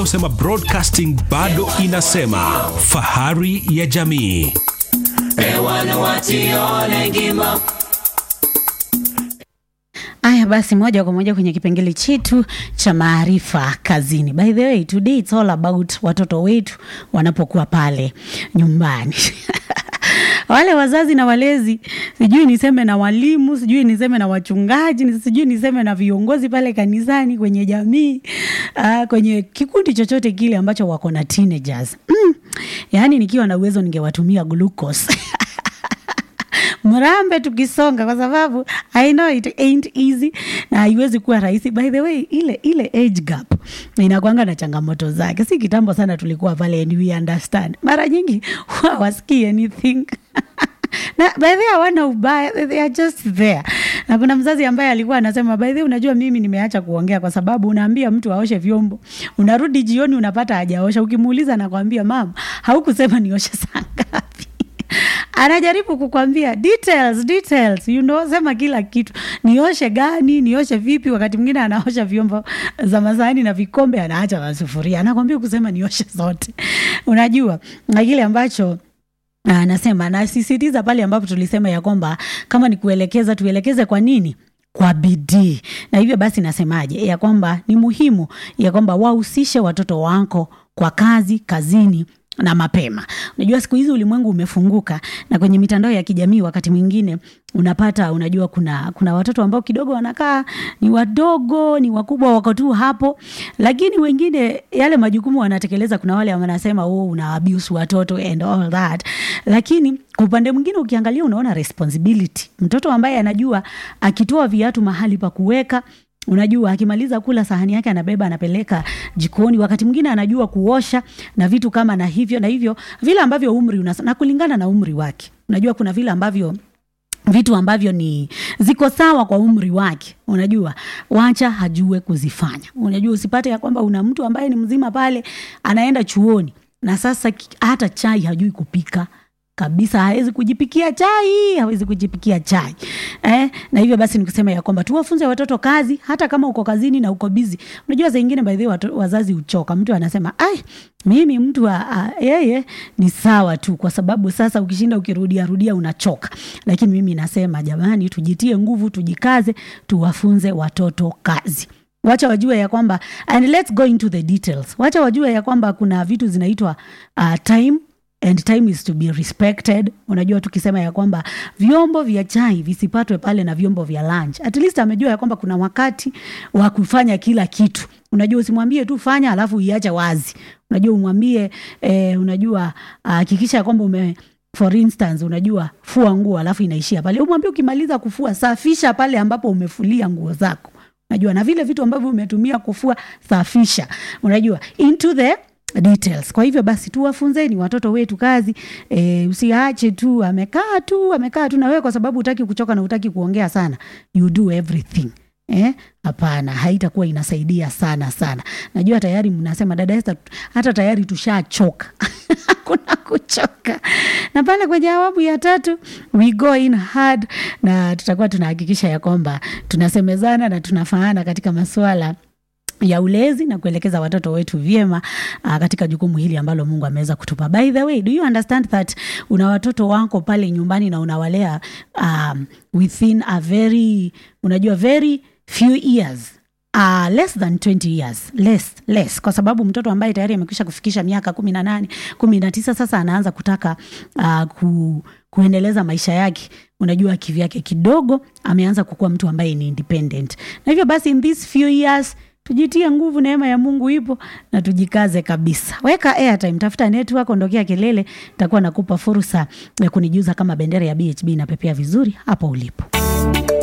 husema broadcasting bado inasema fahari ya jamii. Aya basi, moja kwa moja kwenye kipengele chetu cha maarifa kazini. By the way, today it's all about watoto wetu wanapokuwa pale nyumbani wale wazazi na walezi, sijui niseme na walimu, sijui niseme na wachungaji, sijui niseme na viongozi pale kanisani, kwenye jamii, uh, kwenye kikundi chochote kile ambacho wako na teenagers. Mm, yaani nikiwa na uwezo ningewatumia glucose mrambe tukisonga, kwa sababu I know it ain't easy na haiwezi kuwa rahisi. By the way, ile ile age gap inakwanga na changamoto zake. Si kitambo sana tulikuwa pale and we understand. Mara nyingi hawasikii anything na by the way hawana ubaya, they are just there. Na kuna mzazi ambaye alikuwa anasema by the way, unajua mimi nimeacha kuongea kwa sababu unaambia mtu aoshe vyombo, unarudi jioni unapata hajaosha, ukimuuliza nakwambia mama, haukusema nioshe saa ngapi? anajaribu kukwambia details, details, you know, sema kila kitu, nioshe gani, nioshe vipi. Wakati mwingine anaosha vyombo za masahani na vikombe, anaacha na sufuria, anakwambia kusema nioshe zote, unajua na kile ambacho anasema nasisitiza pale ambapo tulisema ya kwamba kama ni kuelekeza, tuelekeze kwa nini kwa bidii. Na hivyo basi nasemaje, ya kwamba ni muhimu ya kwamba wahusishe watoto wako kwa kazi kazini na mapema. Unajua siku hizi ulimwengu umefunguka, na kwenye mitandao ya kijamii wakati mwingine unapata, unajua kuna kuna watoto ambao kidogo wanakaa ni wadogo, ni wakubwa, wako tu hapo, lakini wengine yale majukumu wanatekeleza. Kuna wale wanasema oh, una abuse watoto and all that, lakini kwa upande mwingine ukiangalia, unaona responsibility, mtoto ambaye anajua akitoa viatu mahali pa kuweka unajua akimaliza kula sahani yake anabeba anapeleka jikoni. Wakati mwingine anajua kuosha na vitu kama na hivyo na hivyo, vile ambavyo umri una, na kulingana na umri wake. Unajua kuna vile ambavyo vitu ambavyo ni ziko sawa kwa umri wake, unajua wacha hajue kuzifanya. Unajua usipate ya kwamba una mtu ambaye ni mzima pale anaenda chuoni na sasa hata chai hajui kupika kabisa hawezi kujipikia chai, hawezi kujipikia chai eh. Na hivyo basi nikusema ya kwamba tuwafunze watoto kazi, hata kama uko kazini na uko bizi. Unajua saa ingine by the way wazazi uchoka, mtu anasema ai, mimi mtu yeye ni sawa tu, kwa sababu sasa ukishinda ukirudia rudia unachoka. Lakini mimi nasema jamani, tujitie nguvu, tujikaze, tuwafunze watoto kazi wacha wajue ya kwamba and let's go into the details. Wacha wajue ya kwamba kuna vitu zinaitwa uh, time and time is to be respected. Unajua, tukisema ya kwamba vyombo vya chai visipatwe pale na vyombo vya lunch, at least amejua ya kwamba kuna wakati wa kufanya kila kitu. Unajua, usimwambie tu fanya alafu iache wazi. Unajua, umwambie eh, unajua hakikisha uh, ya kwamba ume for instance, unajua fua nguo alafu inaishia pale. Umwambie ukimaliza kufua safisha pale ambapo umefulia nguo zako. Unajua, na vile vitu ambavyo umetumia kufua safisha. Unajua into the details. Kwa hivyo basi tuwafunzeni watoto wetu kazi e, usiache tu amekaa tu amekaa tu na wewe, kwa sababu utaki kuchoka na utaki kuongea sana, you do everything eh? Hapana, haitakuwa inasaidia sana sana. Najua tayari mnasema dada Esther, hata tayari tushachoka hakuna kuchoka. Na pale kwenye awamu ya tatu we go in hard, na tutakuwa tunahakikisha ya kwamba tunasemezana na tunafaana katika masuala ya ulezi na kuelekeza watoto wetu vyema uh, katika jukumu hili ambalo Mungu ameweza kutupa. By the way, do you understand that una watoto wako pale nyumbani na unawalea um, within a very unajua very few years Uh, less than 20 years less, less kwa sababu mtoto ambaye tayari amekwisha kufikisha miaka kumi na nane kumi na tisa sasa anaanza kutaka uh, ku, kuendeleza maisha yake unajua kivyake kidogo ameanza kukuwa mtu ambaye ni independent na hivyo basi in these few years tujitie nguvu, neema ya Mungu ipo na tujikaze kabisa. Weka airtime, tafuta network, ondokea kelele, nitakuwa nakupa fursa ya kunijuza kama bendera ya BHB inapepea vizuri hapo ulipo.